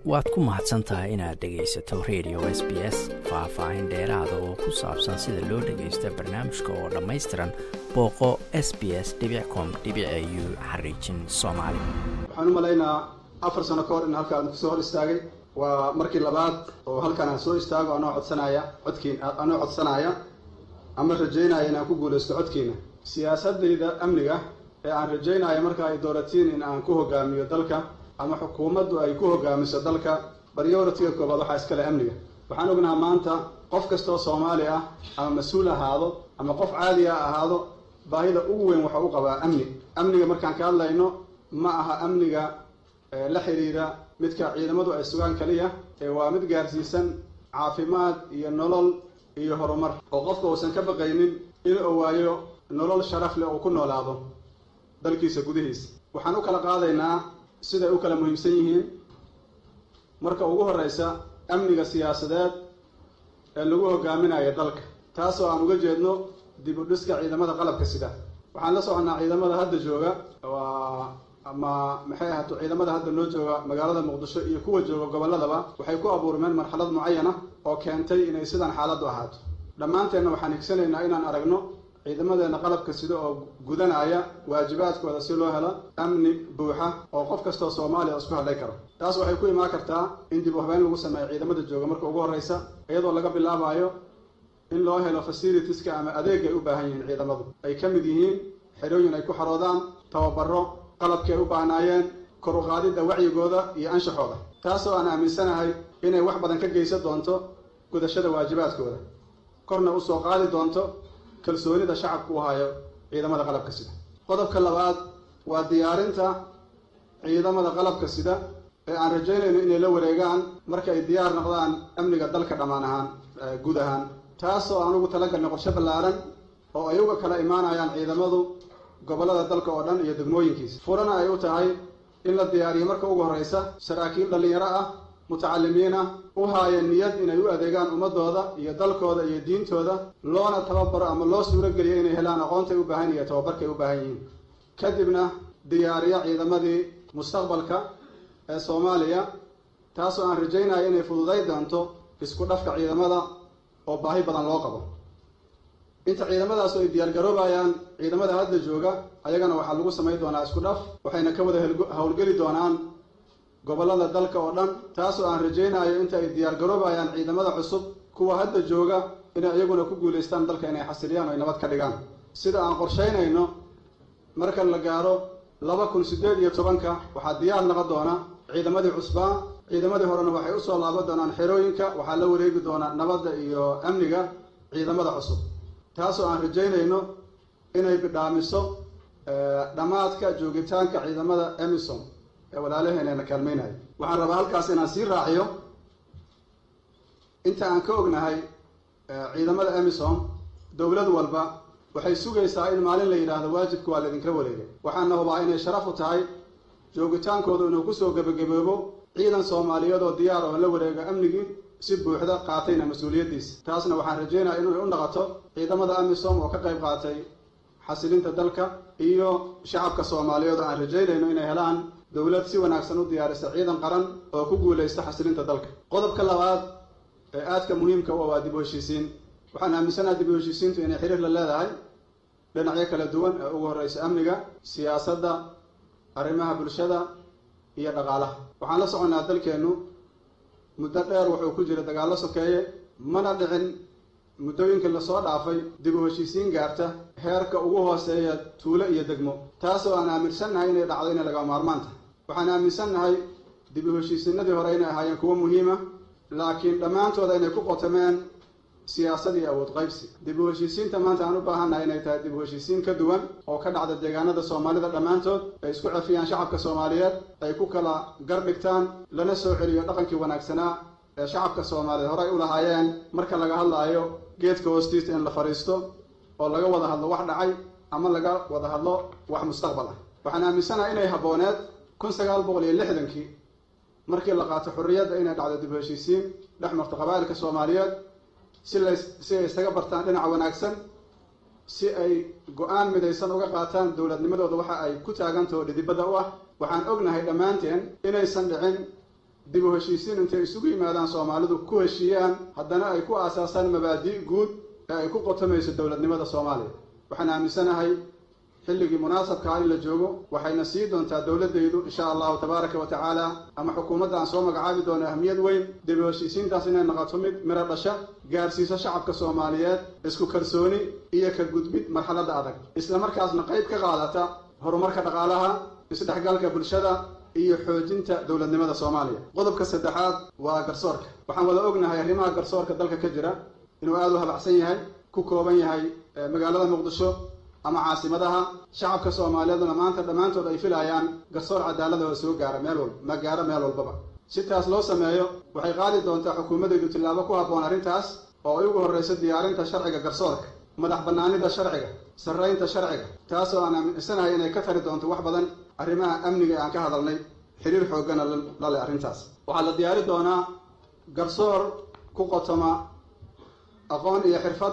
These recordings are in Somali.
waad ku mahadsan tahay inaad dhegaysato radio s b s faah-faahin dheeraada oo ku saabsan sida loo dhagaysta barnaamijka oo dhammaystiran booqo s b s com u xariijin soomaali waxaan u malaynaa afar sano ka hor in halkaan kusoo hor istaagay waa markii labaad oo halkaan aan soo istaago anoo codsanaya codkiin anoo codsanaya ama rajaynaya inaan ku guulaysto codkiina siyaasadayda amniga ee aan rajaynaya marka ay dooratiin in aan ku hogaamiyo dalka ama xukuumaddu ay ku hogaamiso dalka baryoritiga koobaad waxaa iskale amniga waxaan ognaha maanta qof kastoo soomaali ah ama mas-uul ahaado ama qof caadi a ahaado baahida ugu weyn waxa u qabaa amni amniga markaan ka hadlayno ma aha amniga la xiriira midka ciidamadu ay sugaan kaliya ee waa mid gaarsiisan caafimaad iyo nolol iyo horumar oo qofka uusan ka baqaynin in uu waayo nolol sharaf leh uu ku noolaado dalkiisa gudihiisa waxaan u kala qaadaynaa siday u kala muhiimsan yihiin marka ugu horreysa amniga siyaasadeed ee lagu hogaaminayo dalka taasoo aan uga jeedno dib u dhiska ciidamada qalabka sida waxaan la soconnaa ciidamada hadda jooga waa ama maxay ahaato ciidamada hadda noo jooga magaalada muqdisho iyo kuwa jooga gobolladaba waxay ku abuurmeen marxalad mucayana oo keentay inay sidan xaaladdu ahaato dhammaanteenna waxaan higsanaynaa inaan aragno ciidamadeena qalabka sida oo gudanaya waajibaadkooda si loo helo amni buuxa oo qof kastoo soomaaliya isku hadlay karo taas waxay ku imaan kartaa in dib u habeyn lagu sameeyo ciidamada jooga marka ugu horreysa iyadoo laga bilaabayo in loo helo facilitieska ama adeegay u baahan yihiin ciidamadu ay ka mid yihiin xerooyin ay ku xaroodaan tababaro qalabkii ay u baahnaayeen kor u qaadidda wacyigooda iyo anshaxooda taasoo aan aaminsanahay inay wax badan ka geysan doonto gudashada waajibaadkooda korna usoo qaadi doonto kalsoonida shacabku u hayo ciidamada qalabka sida qodobka labaad waa diyaarinta ciidamada qalabka sida ee aan rajaynayno inay la wareegaan marka ay diyaar noqdaan amniga dalka dhammaan ahaan guud ahaan taasoo aan ugu talagalnay qorshe ballaaran oo ay uga kala imaanayaan ciidamadu gobollada dalka oo dhan iyo degmooyinkiisa furana ay u tahay in la diyaariyo marka ugu horreysa saraakiil dhallinyaro ah mutacalimiin ah u haaya niyad inay u adeegaan ummadooda iyo dalkooda iyo diintooda loona tababaro ama loo suuro geliyo inay helaan aqoontay u baahan iyo tababarkay u baahan yihiin kadibna diyaariyo ciidamadii mustaqbalka ee soomaaliya taasoo aan rajaynayo inay fududay doonto isku dhafka ciidamada oo baahi badan loo qabo inta ciidamadaasoo ay diyaargaroobayaan ciidamada hadda jooga ayagana waxaa lagu samayn doonaa isku dhaf waxayna ka wada howlgeli doonaan gobollada dalka oo dhan taasoo aan rajaynayo inta ay diyaargaroobayaan ciidamada cusub kuwa hadda jooga inay iyaguna ku guulaystaan dalka inay xasiliyaan o ay nabad ka dhigaan sida aan qorshaynayno marka la gaaro laba kun siddeed iyo tobanka waxaa diyaar noqon doona ciidamadii cusbaa ciidamadii horena waxay usoo laaban doonaan xerooyinka waxaa la wareegi doonaa nabadda iyo amniga ciidamada cusub taasoo aan rajaynayno inay bidhaamiso dhammaadka joogitaanka ciidamada emison ee walaalaheeneena kaalmaynayo waxaan rabaa halkaas inaan sii raaciyo inta aan ka ognahay ciidamada emison dowlad walba waxay sugaysaa in maalin la yidhaahdo waajibka waa laidinkala wareegay waxaana hubaa inay sharaf u tahay joogitaankooda inuu kusoo gebagaboobo ciidan soomaaliyeed oo diyaar oo la wareego amnigii si buuxda qaatayna mas-uuliyaddiisa taasna waxaan rajaynaya inay u naqoto ciidamada amisom oo ka qayb qaatay xasilinta dalka iyo shacabka soomaaliyeed oo aan rajaynayno inay helaan dowlad si wanaagsan u diyaarisa ciidan qaran oo ku guulaysta xasilinta dalka qodobka labaad ee aadka muhiimka u waa dib u heshiisiin waxaan aaminsanaha dib u heshiisiintu inay xiriir la leedahay dhinacyo kala duwan ee ugu horreysa amniga siyaasadda arrimaha bulshada iyo dhaqaalaha waxaan la soconnaa dalkeennu muddo dheer wuxuu ku jira dagaallo sokeeye mana dhicin muddooyinkii lasoo dhaafay dib u heshiisiin gaarta heerka ugu hooseeya tuulo iyo degmo taasoo aan aaminsannahay inay dhacdo inay laga maarmaan tahay waxaan aaminsannahay dib u heshiisiinadii hore inay ahaayeen kuwo muhiima laakiin dhammaantooda inay ku qotameen siyaasad iyo awood qaybsi dib u heshiisiinta maanta aan u baahannahay inay tahay dib u heshiisiin ka duwan oo ka dhacda deegaanada soomaalida dhammaantood ay isku cefiyaan shacabka soomaaliyeed ay ku kala gar dhigtaan lana soo celiyo dhaqankii wanaagsanaa ee shacabka soomaaliyeed horey u lahaayeen marka laga hadlaayo geedka hoostiisa in la fadhiisto oo laga wada hadlo wax dhacay ama laga wada hadlo wax mustaqbal ah waxaan aaminsanahay inay habbooneed kun sagaal boqol iyo lixdankii markii la qaato xorriyadda inay dhacdo dib u heshiisiin dhex marto qabaa'ilka soomaaliyeed si la si ay isaga bartaan dhinaca wanaagsan si ay go-aan midaysan uga qaataan dowladnimadooda waxa ay ku taagantaho dhidibadda u ah waxaan ognahay dhammaanteen inaysan dhicin dib u heshiisiin intay isugu yimaadaan soomaalidu ku heshiiyaan haddana ay ku aasaasaan mabaadii guud ee ay ku qotomayso dowladnimada soomaaliya waxaan aaminsanahay xilligii munaasabka ah in la joogo waxayna sii doontaa dowladdaydu insha allahu tabaaraka wa tacaala ama xukuumadda aan soo magacaabi doono ahmiyad weyn dib u heshiisiintaas inay noqoto mid miro dhasha gaarsiiso shacabka soomaaliyeed isku kalsooni iyo ka gudbid marxaladda adag isla markaasna qayb ka qaadata horumarka dhaqaalaha isdhexgalka bulshada iyo xoojinta dowladnimada soomaaliya qodobka saddexaad waa garsoorka waxaan wada ognahay arrimaha garsoorka dalka ka jira inuu aada u habacsan yahay ku kooban yahay magaalada muqdisho ama caasimadaha shacabka soomaaliyeeduna maanta dhammaantood ay filayaan garsoor cadaalada oo soo gaara meel walba ma gaaro meel walbaba si taas loo sameeyo waxay qaadi doontaa xukuumaddaydu tillaabo ku habboon arrintaas oo ay ugu horreyso diyaarinta sharciga garsoorka madax bannaanida sharciga sarraynta sharciga taasoo aan aaminsanahay inay ka tari doonto wax badan arrimaha amniga ee aan ka hadalnay xiriir xooggana la leh arrintaas waxaa la diyaari doonaa garsoor ku qotoma aqoon iyo xirfad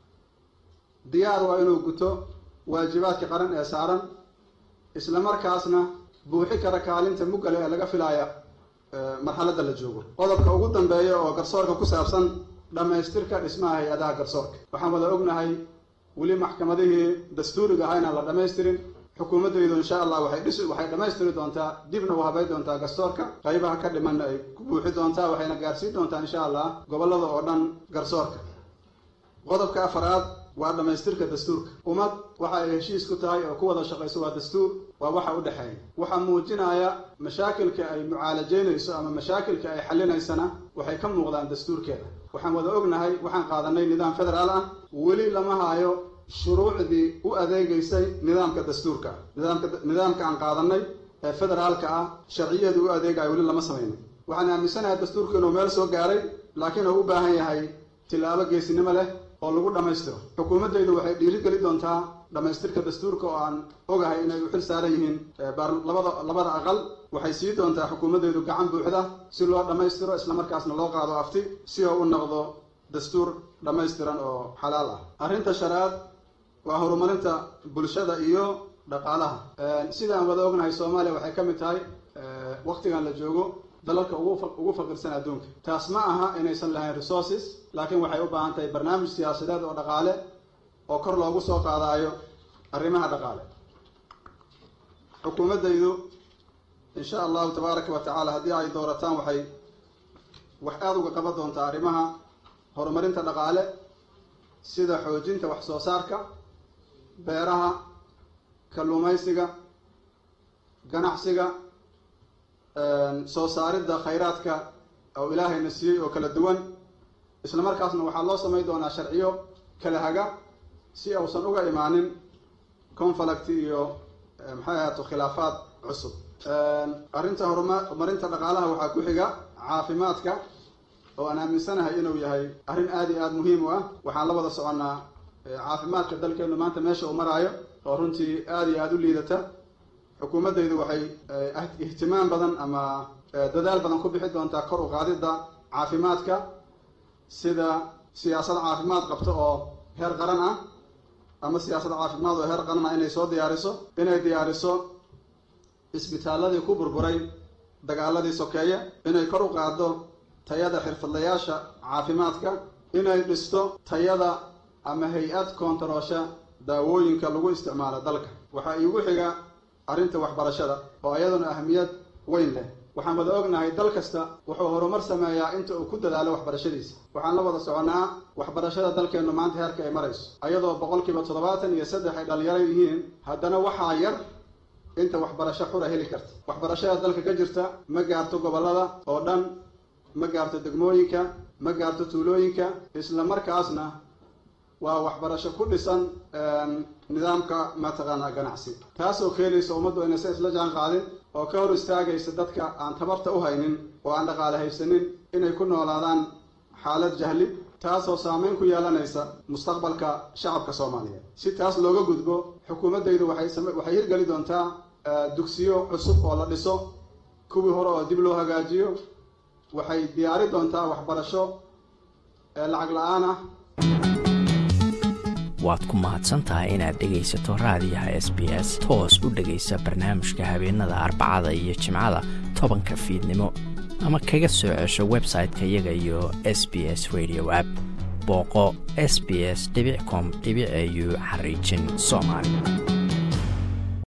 diyaar waa inuu guto waajibaadka qaran ee saaran isla markaasna buuxi kara kaalinta muggale ee laga filaaya marxaladda la joogo qodobka ugu dambeeya oo garsoorka ku saabsan dhammaystirka dhismaha hay-adaha garsoorka waxaan wada ognahay weli maxkamadihii dastuuriga aha inaan la dhammaystirin xukuumaddaydu insha allah waxay dhis waxay dhammaystiri doontaa dibna u habay doontaa garsoorka qaybaha ka dhimanna ay ku buuxi doontaa waxayna gaarsiin doontaa insha allah gobollada oo dhan garsoorka qodobka afaraad waa dhammaystirka dastuurka ummad waxa ay heshiis ku tahay oo ku wada shaqayso waa dastuur waa waxa u dhexeeya waxaa muujinaya mashaakilka ay mucaalajeynayso ama mashaakilka ay xallinaysana waxay ka muuqdaan dastuurkeeda waxaan wada ognahay waxaan qaadanay nidaam federaal ah weli lama haayo shuruucdii u adeegaysay nidaamka dastuurka nidaamka nidaamka aan qaadanay ee federaalka ah sharciyaedii u adeegaya weli lama samayno waxaan aaminsanahay dastuurku inuu meel soo gaaray laakiin uu u baahan yahay tillaabo geesinimo leh oo lagu dhammaystiro xukuumaddaydu waxay dhiiri geli doontaa dhammaystirka dastuurka oo aan ogahay inay u xil saaran yihiin labada labada aqal waxay sii doontaa xukuumaddaydu gacan buuxda si loo dhammaystiro islamarkaasna loo qaado afti si oo u noqdo dastuur dhammaystiran oo xalaal ah arrinta shanaad waa horumarinta bulshada iyo dhaqaalaha sidaan wada ognahay soomaaliya waxay ka mid tahay waktigan la joogo dalalka ugu faqirsan adduunka taas ma aha inaysan lahayn resources laakiin waxay u baahan tahay barnaamij siyaasadeed oo dhaqaale oo kor loogu soo qaadaayo arrimaha dhaqaale xukuumaddaydu insha allahu tabaaraka wa tacaala haddii ay doorataan waxay wax aada uga qaban doontaa arrimaha horumarinta dhaqaale sida xoojinta wax soo saarka beeraha kalluumaysiga ganacsiga soo saaridda khayraadka oo ilaahayna siiyey oo kala duwan isla markaasna waxaa loo samayn doonaa sharciyo kala haga si uusan uga imaanin conflict iyo maxay ahaato khilaafaad cusub arrinta horuma horumarinta dhaqaalaha waxaa ku xiga caafimaadka oo aan aaminsanahay inuu yahay arrin aada iyo aada muhiim u ah waxaan la wada soconnaa caafimaadka dalkeenu maanta meesha uu maraayo oo runtii aada iyo aada u liidata xukuumaddaydu waxay ihtimaam badan ama dadaal badan ku bixi doontaa kor u qaadidda caafimaadka sida siyaasad caafimaad qabto oo heer qaran ah ama siyaasad caafimaad oo heer qaran ah inay soo diyaariso inay diyaariso isbitaaladii ku burburay dagaaladii sokeeye inay kor u qaaddo tayada xirfadlayaasha caafimaadka inay dhisto tayada ama hay-ad koontaroosha daawooyinka lagu isticmaalo dalka waxaa iigu xiga arrinta waxbarashada oo iyaduna ahamiyad weyn leh waxaan wada ognahay dal kasta wuxuu horumar sameeyaa inta uu ku dadaalo waxbarashadiisa waxaan la wada soconnaa waxbarashada dalkeennu maanta heerka ay marayso ayadoo boqolkiiba toddobaatan iyo saddex ay dhalinyaro yihiin haddana waxaa yar inta waxbarasho xura heli karta waxbarashada dalka ka jirta ma gaarto gobollada oo dhan ma gaarto degmooyinka ma gaarto tuulooyinka isla markaasna waa waxbarasho ku dhisan nidaamka mataqaanaa ganacsi taasoo keenaysa ummaddu inaysan isla jaan qaadin oo ka hor istaagaysa dadka aan tabarta u haynin oo aan dhaqaale haysanin inay ku noolaadaan xaalad jahli taasoo saameyn ku yeelanaysa mustaqbalka shacabka soomaaliyeed si taas looga gudbo xukuumaddaydu waxay hirgeli doontaa dugsiyo cusub oo la dhiso kuwii hore oo dib loo hagaajiyo waxay diyaari doontaa waxbarasho ee lacag la-aan ah waad ku mahadsantahay inaad dhegaysato raadiyaha s b s toos u dhegaysa barnaamijka habeenada arbacada iyo jimcada tobanka fiidnimo ama kaga soo cesho website-ka iyaga iyo s b s radio app booqo s b s com au xariijin soomaali